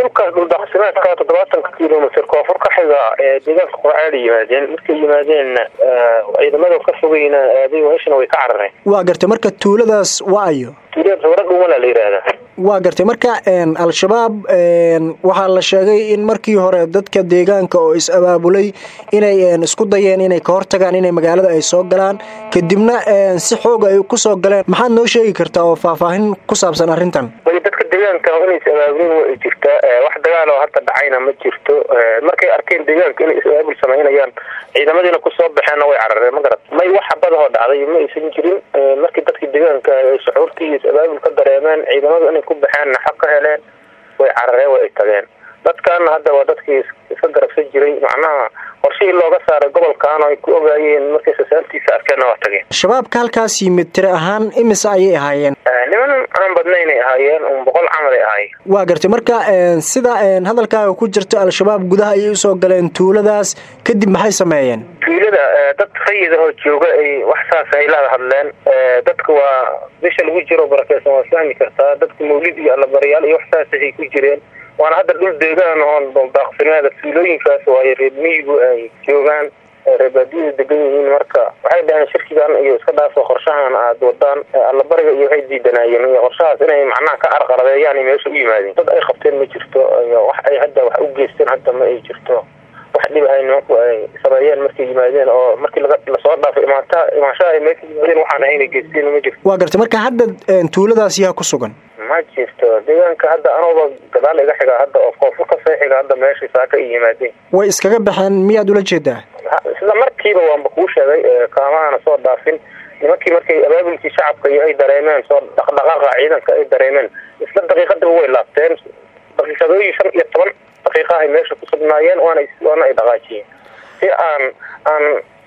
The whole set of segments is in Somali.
dhulkaas dhuldaqsimeedka toddobaatanka kilomitr koonfur ka xiga ee deegaanka qurcaada yimaadeen markay yimaadeenna ciidamada ka fogeyna aaday meeshana way ka carareen waa gartay marka tuuladaas waa ayo tuulada sawra dhumala la yidhaahdaa waa gartay marka al-shabaab waxaa la sheegay in markii hore dadka deegaanka oo is abaabulay inay isku dayeen inay ka hortagaan inay magaalada ay soo galaan kadibna si xoog ay kusoo galeen maxaad noo sheegi kartaa oo faahfaahin ku saabsan arrintan dadka deegaanka inay is abaabulin waa jirtaa wax dagaal oo hadda dhacayna ma jirto markay arkeen deegaanka inay is abaabul samaynayaan ciidamadiina kusoo baxeenna way carareen ma garat may wax badahoo dhacday ma aysan jirin markii dadkii deegaanka ay suxuurtii is abaabul ka dareemeen ciidamadu inay ku baxeenna xaq ka heleen way carareen way tageen dadkaana hadda waa dadkii iska garabsan jiray macnaha qorshihii looga saaray gobolkan ay ku ogaayeen markay sasaantiisa arkeenna waa tageen shabaabka halkaas yimid tiri ahaan imise ayay ahaayeen niman aan badnaynay ahaayeen un boqol camal ay ahaayeen waa gartay marka sida hadalkaaga ku jirto al-shabaab gudaha ayay usoo galeen tuuladaas kadib maxay sameeyeen tuulada dad rayidahoo jooga ay wax saas ay la hadleen dadka waa bisha lagu jiro barakeysan waa fahmi kartaa dadka mawlid iyo allabaryaal iyo wax saas ay ku jireen waana hadda dhul deegaan oon daaqsimeeda tuulooyinkaas waayo reer miyigu ay joogaan reebaadiyada degan yihiin marka waxay dhaheen shirkigan iyo iska dhaafo qorshahan aada wadaan allabariga iyo waxay diidanaayeen iyo qorshahaas inay macnaha ka carqaladeeyaan meesha u yimaadeen dad ay qabteen ma jirto iyo wax ay hadda wax u geysteen hadda ma ay jirto wax dhibahay nimanku ay sameeyeen markay yimaadeen oo markii lasoo dhaafo imaata imaanshaha ay meesha yimaadeen waxaan ahayn ay geysteen ma jirto waa gartay marka hadda tuuladaas yaa ku sugan ma jirto deegaanka hadda anuba gadaal iga xiga hadda oo koonfur ka soo xiga hadda meesha saaka ay yimaadeen way iskaga baxeen miyaad ula jeedaa isla markiiba waanba kuu sheegay kaamahana soo dhaafin nimankii markay abaabulkii shacabka iyo ay dareemeen soo dhaqdhaqaaqa ciidanka ay dareemeen isla daqiiqadiba way laabteen daqiiqadooyin shan iyo toban daqiiqa ay meesha ku sugnaayeen waana waana ay dhaqaajiyeen si aan aan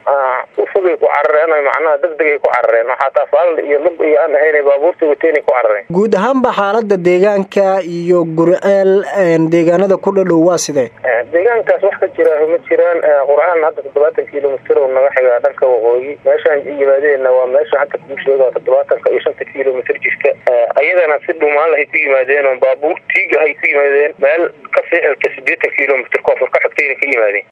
u fogay ku carareen o macnaha degdegay ku carareen waxaa taafaal iyo lug iyo aan ahayn baabuurta wateenay ku carareen guud ahaanba xaalada deegaanka iyo guriceel deegaanada ku dhadhow waa sidee deegaankaas wax ka jira ma jiraan qurcaan hadda toddobaatan kilomitr oo naga xigaa dhanka waqooyi meeshaan yimaadeenna waa meesha hadda kuu sheega toddobaatanka iyo shanta kilomitr jirka ayadana si dhumaan lahay ku yimaadeen oo baabuur tiiga hay ku yimaadeen meel ka ficilka sideetan kilomitr koonfur ka xigtayna ka yimaadeen